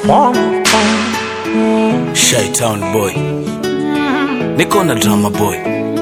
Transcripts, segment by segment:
Shytown boy, niko na drama boy.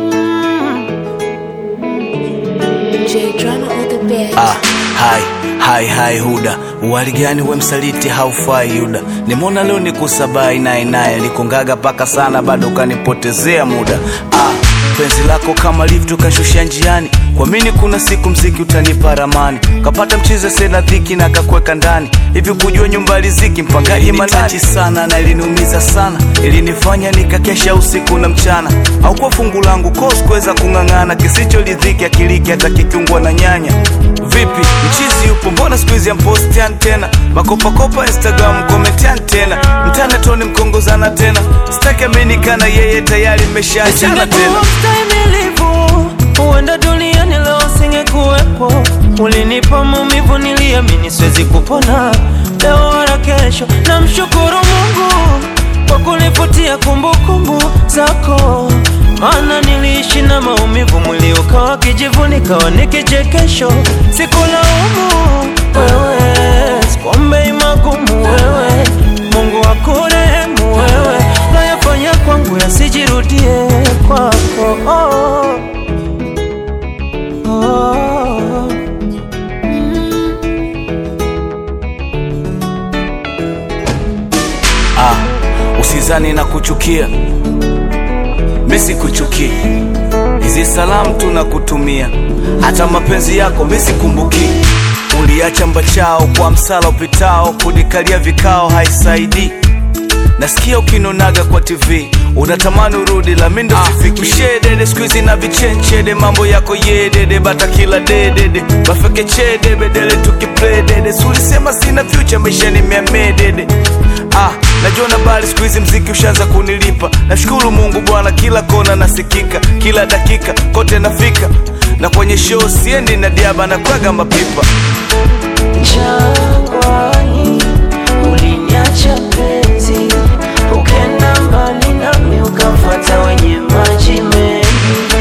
J drama on the bed. Ah, hai hai hai Huda, wali gani we msaliti, haufai Yuda. Nimeona leo nikusabai naye naye likongaga paka sana, bado ukanipotezea muda. Ah, penzi lako kama lift ukashusha njiani, kwa mini kuna siku mziki utanipa ramani, kapata mchize sena dhiki na kakweka ndani hivi, kujua nyumba riziki mpangaji manani sana na iliniumiza sana, ilinifanya nikakesha usiku na mchana, au kwa fungu langu kos kuweza kung'ang'ana, kisicho lidhiki akiliki hata kikiungwa na nyanya. Vipi mchizi yupo, mbona siku hizi ampostian tena makopakopa Instagram komentian tena mtana toni mkongozana tena, sitaki aminikana yeye tayari mmeshaachana tena. Singekuwa mstahimilivu, huenda duniani leo singekuwepo. Ulinipa maumivu, niliamini siwezi kupona leo wala kesho. Namshukuru Mungu kwa kunifutia kumbukumbu zako, maana niliishi na maumivu, mwili ukawa kijivu, nikawa ni kichekesho. Sikulaumu wewe, sikuombei magumu wewe, Mungu akurehemu wewe, nayafanya kwangu yasijirudie kwako. Oh, oh. Ah, usizani na kuchukia, mi sikuchukii. Hizi salamu tunakutumia, hata mapenzi yako mi sikumbuki. Uliacha mbachao kwa msala upitao, kunikalia vikao haisaidii. Nasikia ukinonaga kwa TV unatamani urudi, la mindo sifiki. Ushedede siku hizi na vichenchede, mambo yako yedede, bata kila dedede, bafeke chede bedele tukipledede. Sulisema sina future, maisha ni miamedede. Ah, najua na bali siku hizi mziki ushaanza kunilipa. Nashukuru Mungu Bwana, kila kona nasikika, kila dakika kote nafika, na kwenye show siendi na diaba na kwaga mapipa. Jangwani uliniacha penzi, ukenda mbali nami ukamfuata wenye maji mengi.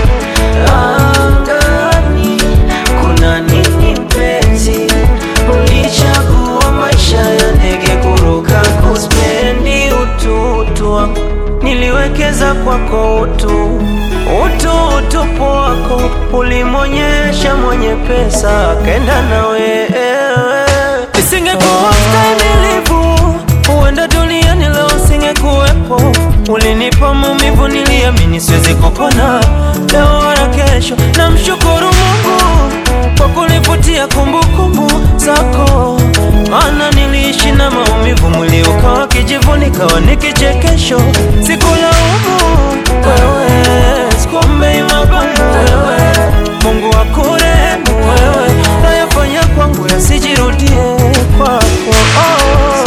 Angani kuna nini mpenzi? Ulichagua maisha ya ndege kuruka, kuspendi ututu wangu, niliwekeza kwako utu utu utupu wako ulimwonyesha mwenye pesa akenda na wewe. Isingekuwa mstahimilivu, huenda duniani leo singekuwepo. Ulinipa maumivu, niliamini siwezi kupona leo wala kesho. Namshukuru Mungu kwa kunifutia kumbukumbu zako, maana niliishi na maumivu, mwili ukawa kijivu, nikawa ni kichekesho. Sikulaumu wewe, sikuombei magumu wewe, Mungu akurehemu wewe, nayafanya kwangu yasijirudie kwako. Oh.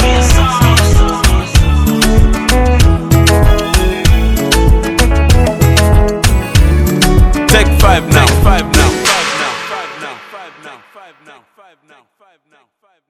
Take five now.